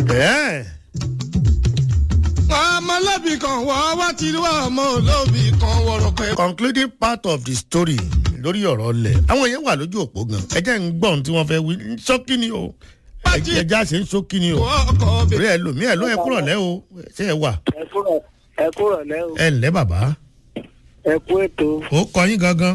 ẹ̀ ọmọ lóbì kan wọ́ wá ti rí ọmọ olóbì kan wọ̀rọ̀ pẹ́. concluding part of the story lórí ọ̀rọ̀ ọlẹ̀ àwọn yẹn wà lójú òpó gan ẹ jẹ́ ń gbọ́ ohun tí wọ́n fẹ́ wí ṣókí ni o ẹ jẹ́ àṣẹ ń ṣókí ni o ọkọ̀ rí bẹ̀rẹ̀. ẹ lòmí ẹ ló ẹ kúrọ̀ lẹ́ o ṣé ẹ wà ẹ kúrò ẹ kúrò lẹ́ o ẹ ǹlẹ́ bàbá ẹ kú ètò ó kọ yín gangan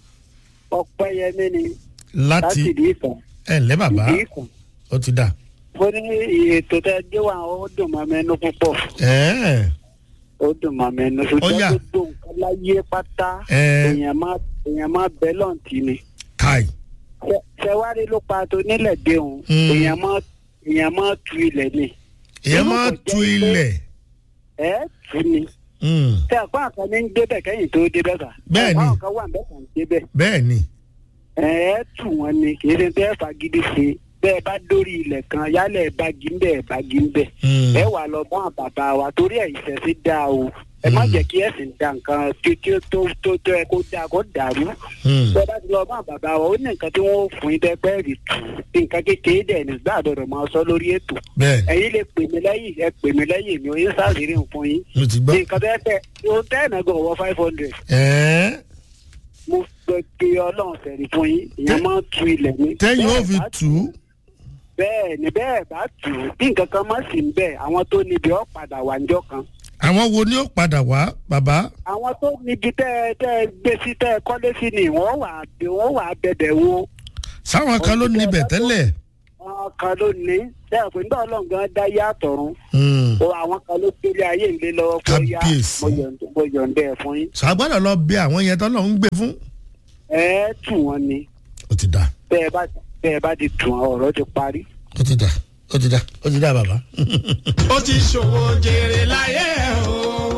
ọpẹ́yẹmí ni láti láti ìdí ìkàn ẹ ǹlẹ́ bàbá ìdí ìkàn ó ti dà mo ní ètò tẹ gbé wá ó dùn mọ́ mẹ́nu púpọ̀ ẹ̀ ó dùn mọ́ mẹ́nu Ó ṣùgbọ́n yá. gbogbo nǹkan láyé pátá Ẹ. èèyàn má èèyàn má bẹ́ lọ́ǹtì ni káì Ṣẹ- ṣẹwárí ló pa tó nílẹ̀ dé òun Mm. èèyàn má èèyàn má tu ilẹ̀ ni èèyàn máa tu ilẹ̀ ẹ tù ni Mm, tẹ àpá àkàn ní ń débẹ̀ kẹ́yìn tó débẹ̀ kà Bẹ́ẹ̀ ni. àpá àkàn wà ń bẹ̀ kàn débẹ̀ bẹ́ẹ̀ ni ẹ tù wọn ni kì í ṣe tẹ́ fagídí ṣe bẹ́ẹ̀ bá dórí ilẹ̀ kan yálẹ̀ ẹ̀ bagi ń bẹ̀ ẹ̀ bagi ń bẹ̀ Mm, ẹ wà lọ mọ́ àbàbà wa torí ẹ̀ ìṣẹ̀ṣẹ̀ dá o ẹ má Mm. jẹ́ kí ẹ̀sìn da nǹkan tí tí ó tó tó tó ẹ kó dáa kó dàrú mm, bẹ́ẹ̀ bá ti lọ mọ́ àbàbà wa ó ní nǹkan tí wọ́n fún yín dẹ́pẹ́ rì tù nǹkan kékeré dẹ̀ nígbà àdọ̀dọ̀ máa sọ lórí ètò bẹ́ẹ̀ ẹ̀yin lè pè mí lẹ́yìn ẹ pè mí lẹ́yìn mi ò yín sáàsìrì fún yín mo ti gbọ́ nǹkan tẹ́ tẹ́ o tẹ́ ẹ̀ náà gan wọ five hundred ẹ̀ mo fẹ́ pe ọlọ́run sẹ̀rí fún yín ìyẹn máa ń tu ilẹ̀ mi. tẹ́yìn ó Bẹ́ẹ̀ fi bá tù ú bẹ́ẹ̀ ni bẹ́ẹ̀ bá tù ú bí nǹkan kan má sì ń bẹ̀ àwọn tó níbi ọ̀ padà wà níjọ́ kan. àwọn wo ni ó padà wá bàbá àwọn tó níbi tẹ́ ẹ tẹ́ ẹ gbé sí tẹ́ ẹ kọ́lé sí ni wọ́n wà á bẹ̀ wọ́n wà á bẹ̀bẹ̀ wo. sáwọn kan ló níbẹ̀ tẹ́lẹ̀ àwọn kan ló ní tẹ́ ẹ pé nígbà ọlọ́run gan dá yá àtọ̀run Mm, o àwọn kan ló gbélé ayé ìlé lọ́wọ́ pé ó yá Kábíyèsí. mo yọ̀ǹda- mo yọ̀ǹda ẹ̀ fún yín. ṣàgbọ́dọ̀ lọ bí àwọn yẹn tọ́lọ́ ń gbé fún ẹ tù wọ́n ni ó ti dà bẹ́ẹ̀ bá bẹ́ẹ̀ bá ti tù wọ́n ọ̀rọ̀ ti parí. ó ti dà ó ti dà ó ti dà bàbá. ó ti ṣòwò jèrè láyé o.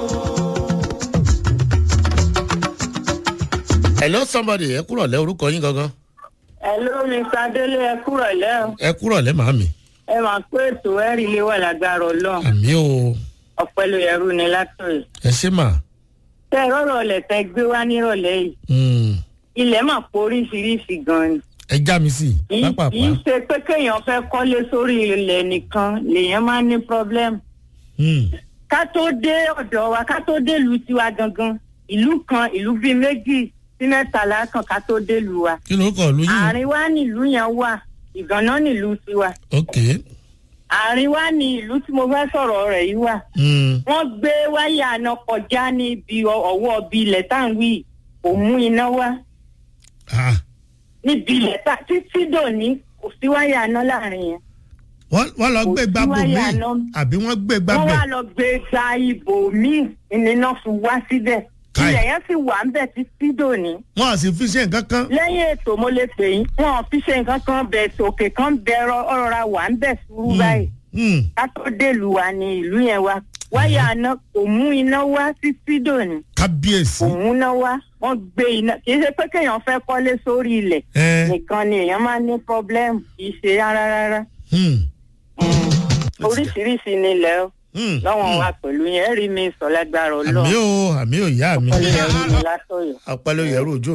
hello somebody ẹ kúrọ̀ lẹ́ orúkọ yín gangan Hello, Mr. Délé, ẹ kúrọ̀ lẹ́ o. ẹ kúrọ̀ lẹ́ màámi Ẹ máa pé ètò ẹ̀rí ilé wà lágbára ọlọ́run. àmì o Ọ̀pẹ ló yẹrù ni látọ̀yẹ̀. ẹ ṣe mà Tẹ ẹ rọ́rọ̀ ọ̀lẹ̀ tẹ gbé wá nírọ̀lẹ́ yìí. Mm, Ilẹ̀ mà pọ̀ oríṣiríṣi gan ni. ẹ já mi sí Kì í- pápápá Kì í ṣe pé kéèyàn fẹ́ kọ́lé sórí ilẹ̀ nìkan lèèyàn máa ń ní problem. Mm, Ká tó dé ọ̀dọ̀ wa, ká tó dé ìlú tiwa gangan. Ìlú kan, ìlú bíi méjì sí mẹ́tàlá kan ká tó dé ìlú wa. kí ló kọ̀ lóyún Àárín wa nílùú yẹn wà. Ìgànná nílùú tiwa. ok Àárín wa ní ìlú tí mo fẹ́ sọ̀rọ̀ rẹ̀ yìí wà. Mm, wọ́n gbé wáyà àná kọjá níbi ọ- ọwọ́ bí ilẹ̀ tá à ń wí kò mú iná wá ah, níbi ilẹ̀ tá títí dòní kò sí wáyà àná láàrin yẹn. wọ́n wọ́n lọ Kò gbé sí gbàgbọ́ mi wáyà náà. àbí wọ́n gbé wọ́n gbàgbọ́ wá lọ gbé gba ibò míì ìnìná fi wá síbẹ̀ Káì. ilẹ̀ yẹn sì wà ń bẹ̀ títí dòní. wọ́n á sì fi ṣe nǹkan kan lẹ́yìn ètò mo lè pè yín wọn ò fi ṣe nǹkan kan bẹ̀ tòkè kan bẹ̀ ọ̀rọ̀ wà ń bẹ̀ sùúrù báyìí Mm, ká tó dèlù wa ní ìlú yẹn wa wáyà àná kò mú iná wá títí dòní. kábíyèsí òun náà wá wọn gbé iná kì í ṣe pé kéèyàn fẹ́ kọ́lé sórí ilẹ̀ ẹ nìkan ni èèyàn máa ní pọ́blẹ́mù kì í ṣe rárá rárá mm, oríṣiríṣi nílẹ̀ ó mm, lọ́wọ́n mm. wa pẹ̀lú yẹn rí mi sọ lágbára àmì ọlọ́run o àmì ò yá mi ọlọ́run látọ̀yọ̀. apẹ́ ló yẹrù ojú